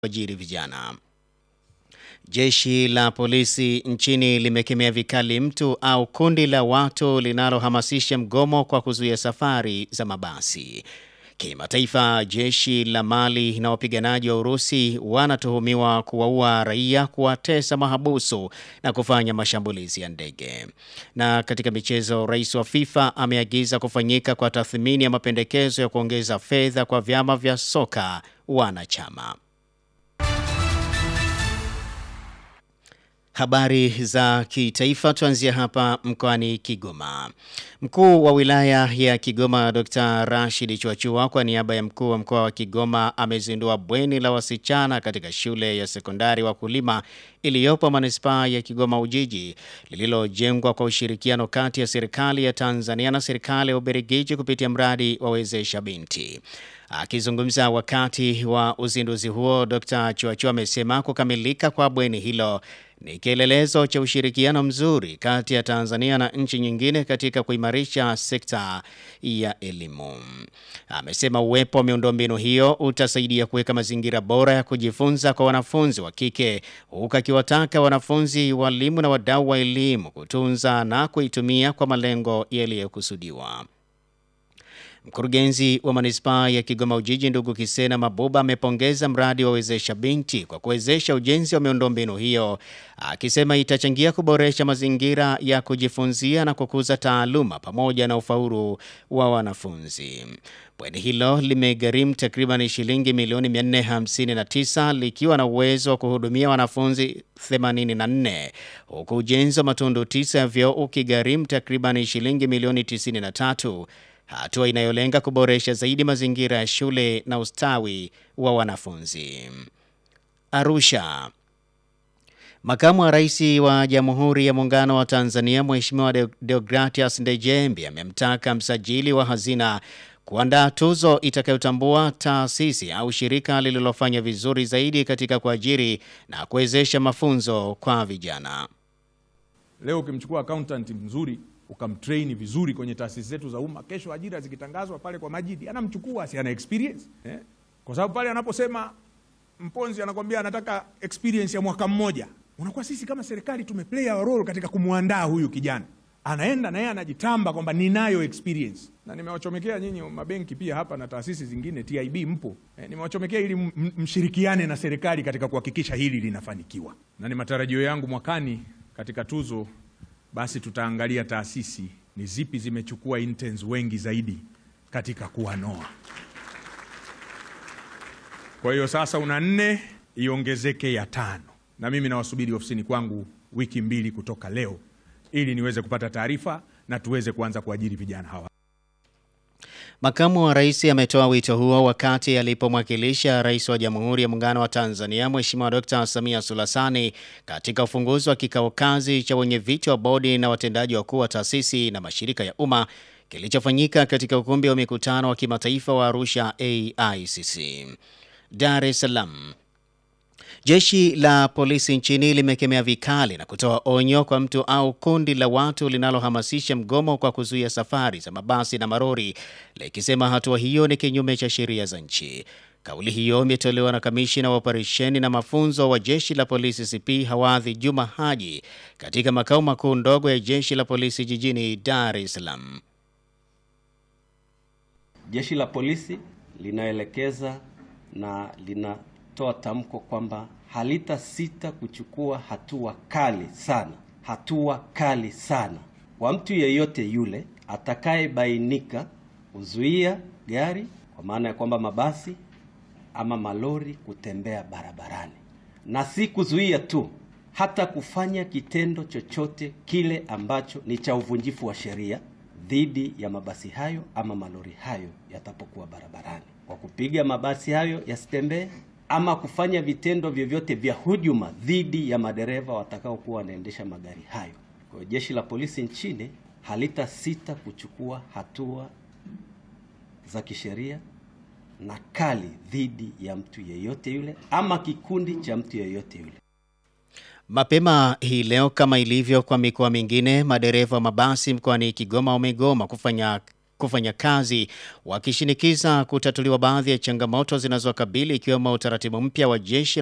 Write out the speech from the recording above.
kuajiri vijana. Jeshi la polisi nchini limekemea vikali mtu au kundi la watu linalohamasisha mgomo kwa kuzuia safari za mabasi. Kimataifa, jeshi la Mali na wapiganaji wa Urusi wanatuhumiwa kuwaua raia, kuwatesa mahabusu na kufanya mashambulizi ya ndege. Na katika michezo, rais wa FIFA ameagiza kufanyika kwa tathmini ya mapendekezo ya kuongeza fedha kwa vyama vya soka wanachama. Habari za kitaifa tuanzia hapa mkoani Kigoma. Mkuu wa wilaya ya Kigoma Dr. Rashid Chwachua kwa niaba ya mkuu wa mkoa wa Kigoma amezindua bweni la wasichana katika shule ya sekondari Wakulima iliyopo manispaa ya Kigoma Ujiji lililojengwa kwa ushirikiano kati ya serikali ya Tanzania na serikali ya Ubelgiji kupitia mradi wa Wezesha Binti. Akizungumza wakati wa uzinduzi huo, Dr. Chwachua amesema kukamilika kwa bweni hilo ni kielelezo cha ushirikiano mzuri kati ya Tanzania na nchi nyingine katika kuimarisha sekta ya elimu. Amesema uwepo wa miundombinu hiyo utasaidia kuweka mazingira bora ya kujifunza kwa wanafunzi wa kike, huku akiwataka wanafunzi, walimu na wadau wa elimu kutunza na kuitumia kwa malengo yaliyokusudiwa. Mkurugenzi wa manispaa ya Kigoma Ujiji ndugu Kisena Mabuba amepongeza mradi wa Wezesha Binti kwa kuwezesha ujenzi wa miundombinu hiyo, akisema itachangia kuboresha mazingira ya kujifunzia na kukuza taaluma pamoja na ufaulu wa wanafunzi. Bweni hilo limegharimu takriban shilingi milioni 459 likiwa na uwezo wa kuhudumia wanafunzi 84 huku ujenzi wa matundu tisa ya vyoo ukigharimu takriban shilingi milioni 93 hatua inayolenga kuboresha zaidi mazingira ya shule na ustawi wa wanafunzi. Arusha. Makamu wa Rais wa Jamhuri ya Muungano wa Tanzania Mheshimiwa Deogratias Ndejembi amemtaka msajili wa hazina kuandaa tuzo itakayotambua taasisi au shirika lililofanya vizuri zaidi katika kuajiri na kuwezesha mafunzo kwa vijana. Leo ukimchukua accountant mzuri ukamtrain vizuri kwenye taasisi zetu za umma, kesho ajira zikitangazwa pale kwa Majidi anamchukua, si ana experience eh? Kwa sababu pale anaposema Mponzi anakwambia anataka experience ya mwaka mmoja, unakuwa sisi kama serikali tumeplay our role katika kumwandaa huyu kijana, anaenda na yeye anajitamba kwamba ninayo experience. Na nimewachomekea nyinyi mabenki pia hapa na taasisi zingine, TIB mpo eh, nimewachomekea ili mshirikiane na serikali katika kuhakikisha hili linafanikiwa, na ni matarajio yangu mwakani katika tuzo basi tutaangalia taasisi ni zipi zimechukua interns wengi zaidi katika kuwanoa. Kwa hiyo sasa una nne, iongezeke ya tano, na mimi nawasubiri ofisini kwangu wiki mbili kutoka leo, ili niweze kupata taarifa na tuweze kuanza kuajiri vijana hawa. Makamu wa Rais ametoa wito huo wakati alipomwakilisha Rais wa Jamhuri ya Muungano wa Tanzania Mheshimiwa Dkt. Samia Suluhu Hassan katika ufunguzi wa kikao kazi cha wenyeviti wa bodi na watendaji wakuu wa taasisi na mashirika ya umma kilichofanyika katika ukumbi wa mikutano wa kimataifa wa Arusha AICC. Dar es Salaam. Jeshi la polisi nchini limekemea vikali na kutoa onyo kwa mtu au kundi la watu linalohamasisha mgomo kwa kuzuia safari za mabasi na marori, likisema hatua hiyo ni kinyume cha sheria za nchi. Kauli hiyo imetolewa na kamishina wa operesheni na mafunzo wa jeshi la polisi CP Hawadhi Juma Haji katika makao makuu ndogo ya jeshi la polisi jijini Dar es Salaam. Jeshi la polisi linaelekeza na lina toa tamko kwamba halita sita kuchukua hatua kali sana, hatua kali sana kwa mtu yeyote yule atakayebainika kuzuia gari, kwa maana ya kwamba mabasi ama malori kutembea barabarani, na si kuzuia tu, hata kufanya kitendo chochote kile ambacho ni cha uvunjifu wa sheria dhidi ya mabasi hayo ama malori hayo yatapokuwa barabarani, kwa kupiga mabasi hayo yasitembee ama kufanya vitendo vyovyote vya hujuma dhidi ya madereva watakaokuwa wanaendesha magari hayo. Kwa hiyo jeshi la polisi nchini halita sita kuchukua hatua za kisheria na kali dhidi ya mtu yeyote yule ama kikundi cha mtu yeyote yule. Mapema hii leo kama ilivyo kwa mikoa mingine, madereva wa mabasi mkoani Kigoma wamegoma kufanya kufanya kazi, wakishinikiza kutatuliwa baadhi ya changamoto zinazowakabili ikiwemo utaratibu mpya wa jeshi